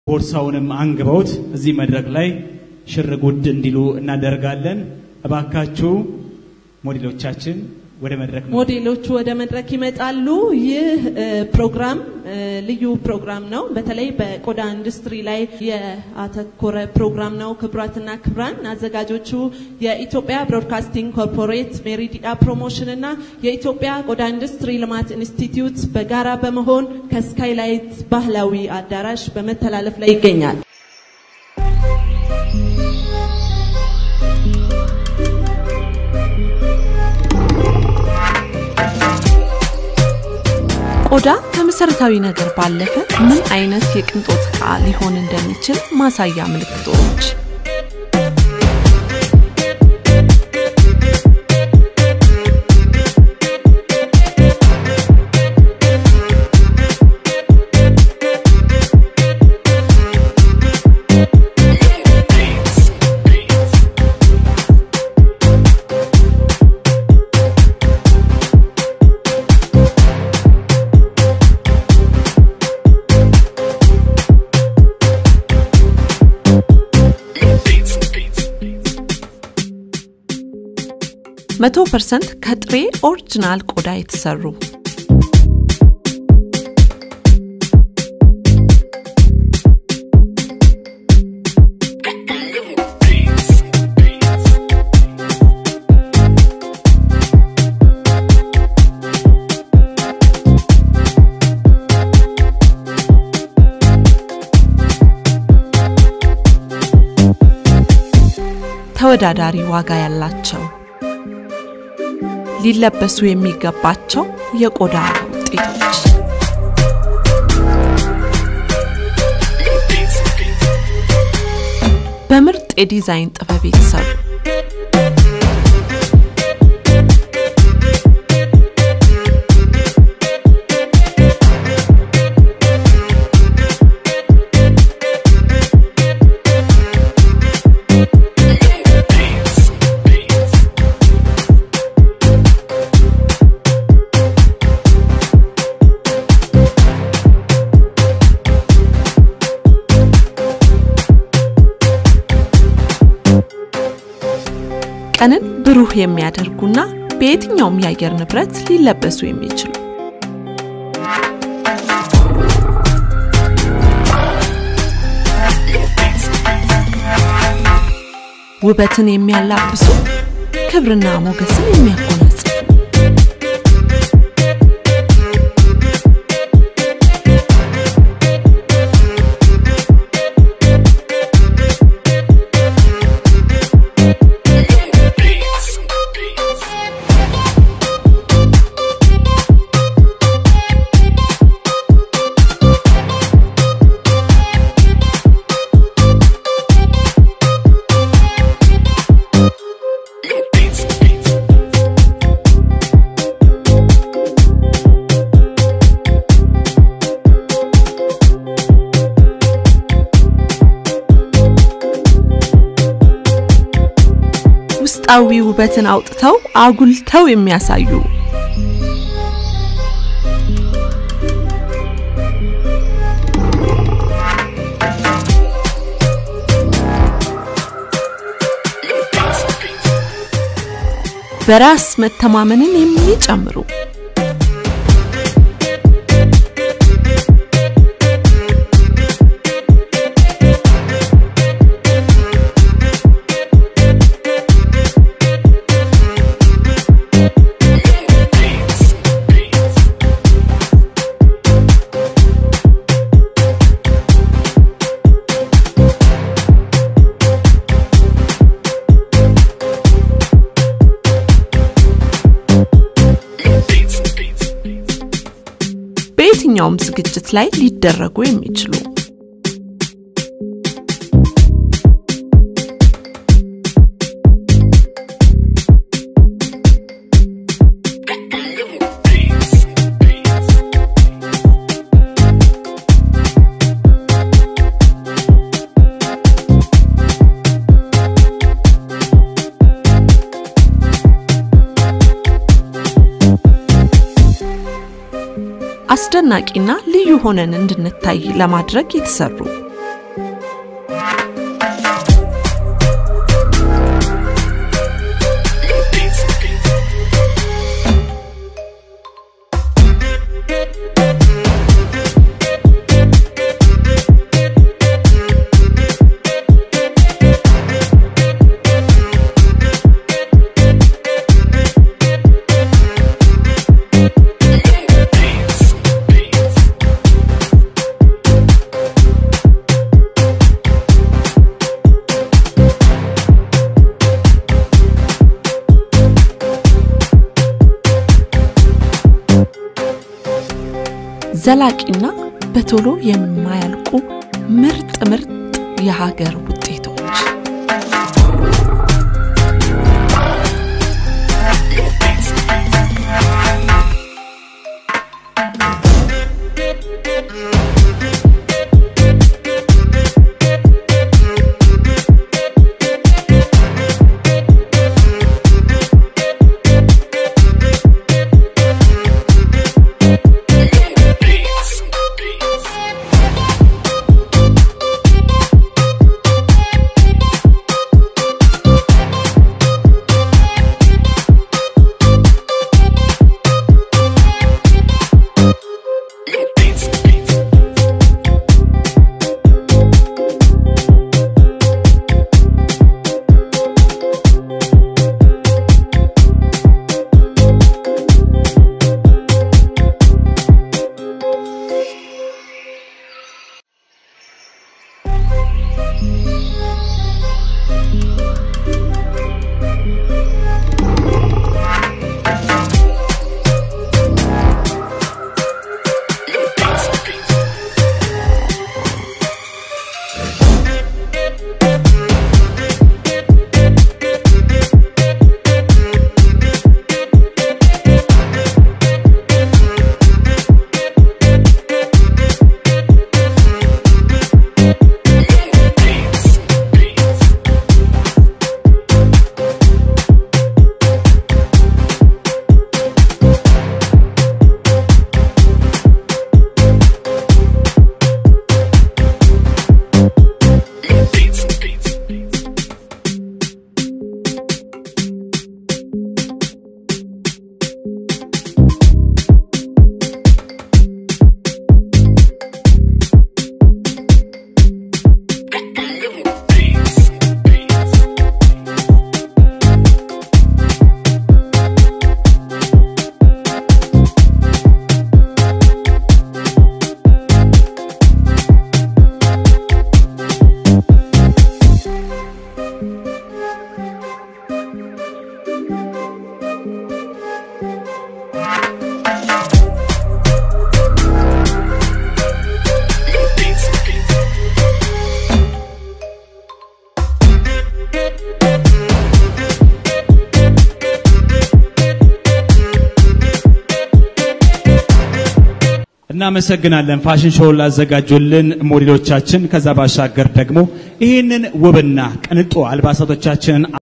ቦርሳውንም አንግበውት እዚህ መድረክ ላይ ሽር ጉድ እንዲሉ እናደርጋለን። እባካችሁ ሞዴሎቻችን ወደ መድረክ ነው። ሞዴሎቹ ወደ መድረክ ይመጣሉ። ይህ እ, ፕሮግራም እ, ልዩ ፕሮግራም ነው። በተለይ በቆዳ ኢንዱስትሪ ላይ ያተኮረ ፕሮግራም ነው። ክቡራትና ክቡራን አዘጋጆቹ የኢትዮጵያ ብሮድካስቲንግ ኮርፖሬት፣ ሜሪዲያ ፕሮሞሽን እና የኢትዮጵያ ቆዳ ኢንዱስትሪ ልማት ኢንስቲትዩት በጋራ በመሆን ከስካይላይት ባህላዊ አዳራሽ በመተላለፍ ላይ ይገኛል። ቆዳ ከመሰረታዊ ነገር ባለፈ ምን አይነት የቅንጦት ዕቃ ሊሆን እንደሚችል ማሳያ ምልክቶች። መቶ ፐርሰንት ከጥሬ ኦሪጂናል ቆዳ የተሰሩ ተወዳዳሪ ዋጋ ያላቸው ሊለበሱ የሚገባቸው የቆዳ ውጤቶች በምርጥ የዲዛይን ጥበብ የተሰሩ ቀንን ብሩህ የሚያደርጉና በየትኛውም የአየር ንብረት ሊለበሱ የሚችሉ ውበትን የሚያላብሱ ክብርና ሞገስን የሚያጎናጽፉ ውስጣዊ ውበትን አውጥተው አጉልተው የሚያሳዩ በራስ መተማመንን የሚጨምሩ በየትኛውም ዝግጅት ላይ ሊደረጉ የሚችሉ አስደናቂና ልዩ ሆነን እንድንታይ ለማድረግ የተሰሩ ዘላቂና በቶሎ የማያልቁ ምርጥ ምርጥ የሀገር ውጤቶች እናመሰግናለን ፋሽን ሾው ላዘጋጁልን ሞዴሎቻችን። ከዛ ባሻገር ደግሞ ይህንን ውብና ቅንጡ አልባሳቶቻችንን